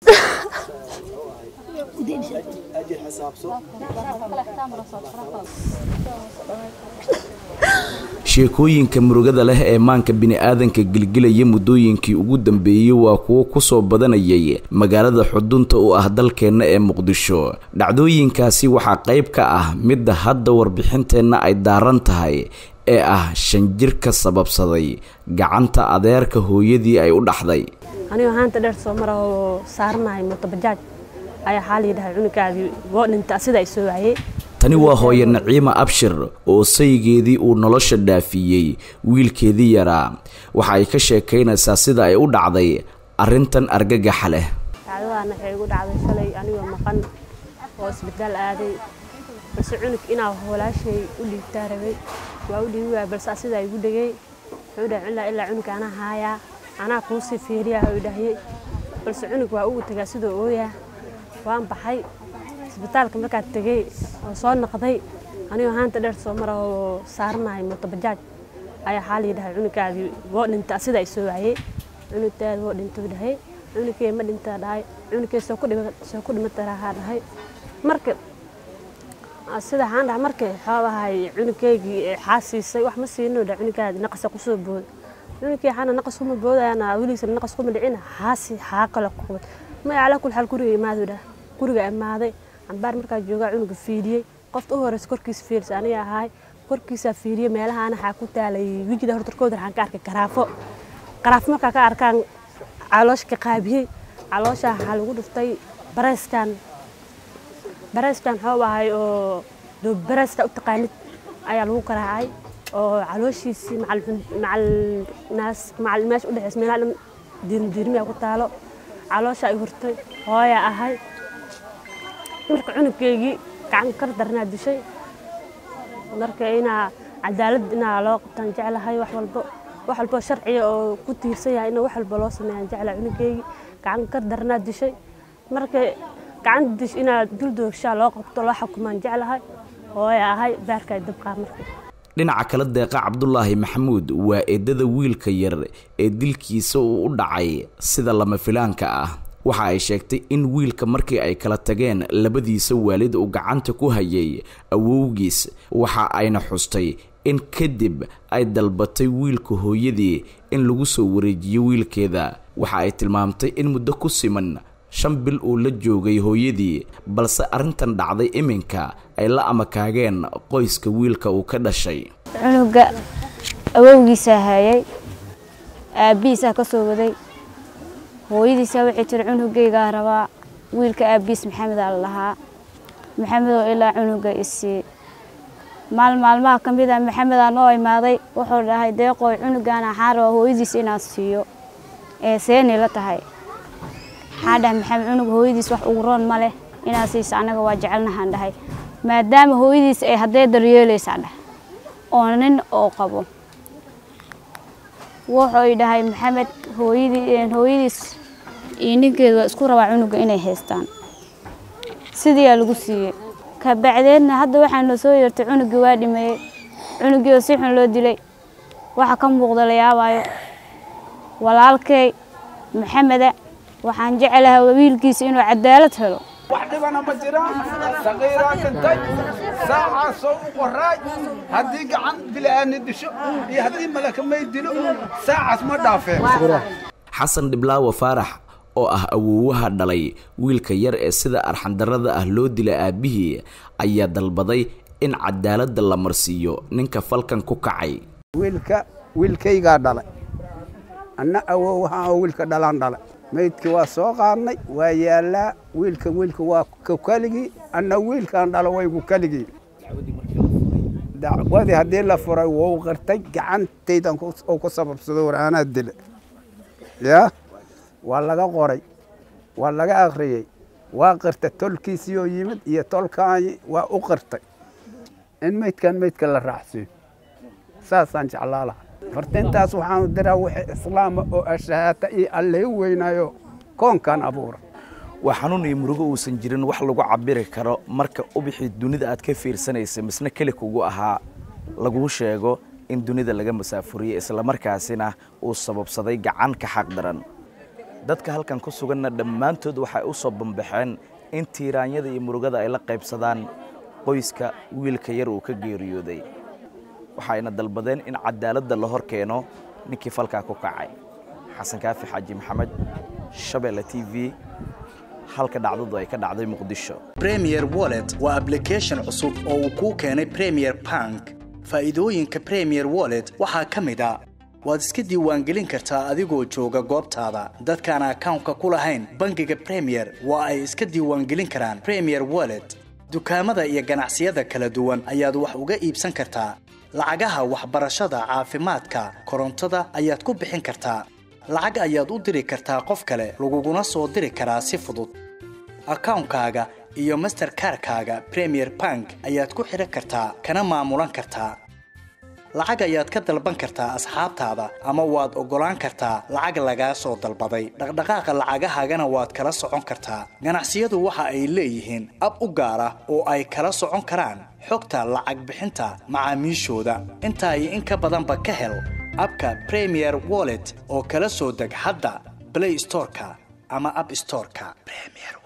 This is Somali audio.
sheekooyinka murugada leh ee maanka bini-aadanka gilgilaya muddooyinkii ugu dambeeyey waa kuwo kusoo badanayay magaalada xudunta u ah dalkeenna ee muqdisho dhacdooyinkaasi waxaa qayb ka ah midda hadda warbixinteenna ay daaran tahay ee ah shan jir ka sababsaday gacanta adeerka hooyadii ay u dhaxday anigoo haanta dheer soo mara oo saaranahay mootobajaaj ayaa xaa layidhahay cunugaadii goo dhinta sida ay soo waayey tani waa hooye naciima abshir oo saygeedii uu nolosha dhaafiyey wiilkeedii yaraa waxa ay ka sheekaynaysaa sida ay u dhacday arrintan argagaxa leh dhacdadaana waxay igu dhacday shalay anigoo maqan oo isbitaal aaday balse cunug inaa walaashay u dhiibtaa rabay waa u dhiibi waaya balse asidaa igu dhegay wuxuu dhahay ilaa ilaa cunug anaa haayaa anaa kuusii fiiriyaa u dhahiyey balse cunug waa ugu tagaa sidoo ooyaa waan baxay isbitaalka markaad tegey oo soo noqday anigoo haanta dheer soo mara oo saaranahay mootobajaaj ayaa xaa layidhahay cunugaadii goo dhinta sida ay soo waayey cunugtaada goo dhintuu dhahay cunugkee ma dhintaa dhahay cunugkee soo ku dhimatarahaa dhahay marka sida waxaan dhahay marka xoogahay cunugkeygii xaasiisay wax ma siino dha cunugaadi naqasa kusoo booda cunugkii xaana naqas kuma boodayana weligiisana naqas kuma dhicina xaasi xaa kale ku qabad ma calaa kul xaal guriga imaadu dhah guriga imaaday cambaar markaa joogaa cunuga fiiriyey qofta u horeysa korkiisa fiirisa aniga ahaay korkiisaa fiiriyey meelahaana waxaa ku taalay wijida hortarkooda waxaan ka arkay garaafo garaafo markaa ka arkaan caloosha ka qaabiyey caloosha waxaa lagu dhuftay bareyskan bareyskan xoob ahay oo doob bareyska u taqaanid ayaa lagu garaacay oo calooshiisii macalnaas macal meesha udhexeysa meelaha dhan diirmidiirmiya ku taalo caloosha ay hurtay hooya ahay marka cunugkeygii gacan kar darnaa dishay marka inaa cadaalad inaa loo qabtaan jeclahay wax walbo wax walbo sharciga oo ku tiirsan yahay in wax walba loo sameeyaan jeclahay cunugkeygii gacan kar darnaa dishay marka gacanta dish inaa duldoogshaa loo qabto loo xukumaan jeclahay hooya ahay baarkaa dabqaa marka dhinaca kale deeqa cabdulaahi maxamuud waa eedada wiilka yar ee dilkiisa uu u dhacay sida lama filaanka ah waxa ay sheegtay in wiilka markii ay kala tageen labadiisa waalid uu gacanta ku hayay awowgiis waxa ayna xustay in kadib ay dalbatay wiilka hooyadii in lagu soo wareejiyo wiilkeeda waxa ay tilmaamtay in muddo ku siman shan bil uu la joogay hooyadii balse arrintan dhacday iminka ay la amakaageen qoyska wiilka uu ka dhashay cunuga awowgiisaa hayay aabbihiisaa ka soo waday hooyadiisaa waxay tiri cunugaygaa rabaa wiilka aabbihiis maxamedaa la lahaa maxamedoo ilaa cunuga isii maal maalmaha ka mid a maxamedaa noo imaaday wuxuu dhahay deeqooy cunugaana waxaan rabaa hooyadiis inaan siiyo ee seeni la tahay waxaan dhahay maxamed cunug hooyadiis wax ugu roon ma leh inaad siisa annaga waa jecelnahaan dhahay maadaama hooyadiis ay haddee daryeelaysaa dhah oo nin oo qabo wuxuu dhahay maxamed hooyadii hooyadiis iyo ninkeedu waa isku rabaa cunuga inay haystaan sidiiyaa lagu siiyey kabacdeedna hadda waxaa noo soo yeertay cunugii waa dhimeeyey cunugii oo si xun loo dilay waxa ka muuqda la yaabayo walaalkay maxameda waxaan jecelahay wiilkiisa inuu cadaalad helo wax dhibana ma jiraan saqiiraa dhintay saacaasoo u qoraay haddii gacan bila'aani disho iyo haddii malaka may dilo saacaas ma dhaafeen xasan dhiblaawa faarax oo ah awoowaha dhalay wiilka yar ee sida arxandarrada ah loo dila aabbihii ayaa dalbaday in cadaaladda la marsiiyo ninka falkan ku kacay wiilka wiilkaygaa dhalay anna awoowaha oo wiilka dhalaan dhalay maydkii waa soo qaadnay waa yaallaa wiilka wiilka waa ku keligii anna wiilkaan dhalo waygu keligii dacwadii haddii la furay wou qirtay gacantaydan oo ku sababsado war anaa dila yaa waa laga qoray waa laga akhriyey waa qirtay tolkiisii oo yimid iyo tolkaanyi waa u qirtay in maydkan maydka la raacsiiyo saasaan jeclaa laha fartintaas waxaanu diraa wixii islaama oo ashahaata iyo allay weynaayo koonkan abuura waa xanuun iyo murugo uusan jirin wax lagu cabiri karo marka ubixii dunida aad ka fiirsanaysa misna keli kugu ahaa laguu sheego in dunida laga masaafuriyey islamarkaasina uu sababsaday gacan ka xaq daran dadka halkan ku suganna dhammaantood waxay u soo bambaxeen in tiiraanyada iyo murugada ay la qaybsadaan qoyska wiilka yar uu ka geeriyooday waxayna dalbadeen in cadaaladda la hor keeno ninkii falkaa ku kacay xasan kaafi xaaji maxamed shabeelle t v halka dhacdadu ay ka dhacday muqdisho premier wallet waa application cusub oo uu kuu keenay premier bank faa'iidooyinka premier wallet waxaa ka mid a waad iska diiwaangelin kartaa adigoo jooga goobtaada dadkaan akawnka ku lahayn bangiga premier waa ay iska diiwaangelin karaan premier wallet dukaamada iyo ganacsiyada kala duwan ayaad wax uga iibsan kartaa lacagaha waxbarashada caafimaadka korontada ayaad ku bixin kartaa lacag ayaad u diri kartaa qof kale laguguna soo diri karaa si fudud akawnkaaga iyo masterkarkaaga premier bank ayaad ku xidhan kartaa kana maamulan kartaa lacag ayaad ka dalban kartaa asxaabtaada ama waad oggolaan kartaa lacag lagaa soo dalbaday dhaqdhaqaaqa lacagahaagana waad kala socon kartaa ganacsiyadu waxa ay leeyihiin ab u gaar ah oo ay kala socon karaan xogta lacag bixinta macaamiishooda intaa iyo in ka badanba ka hel abka premier wallet oo kala soo deg hadda blay storeka ama ab storeka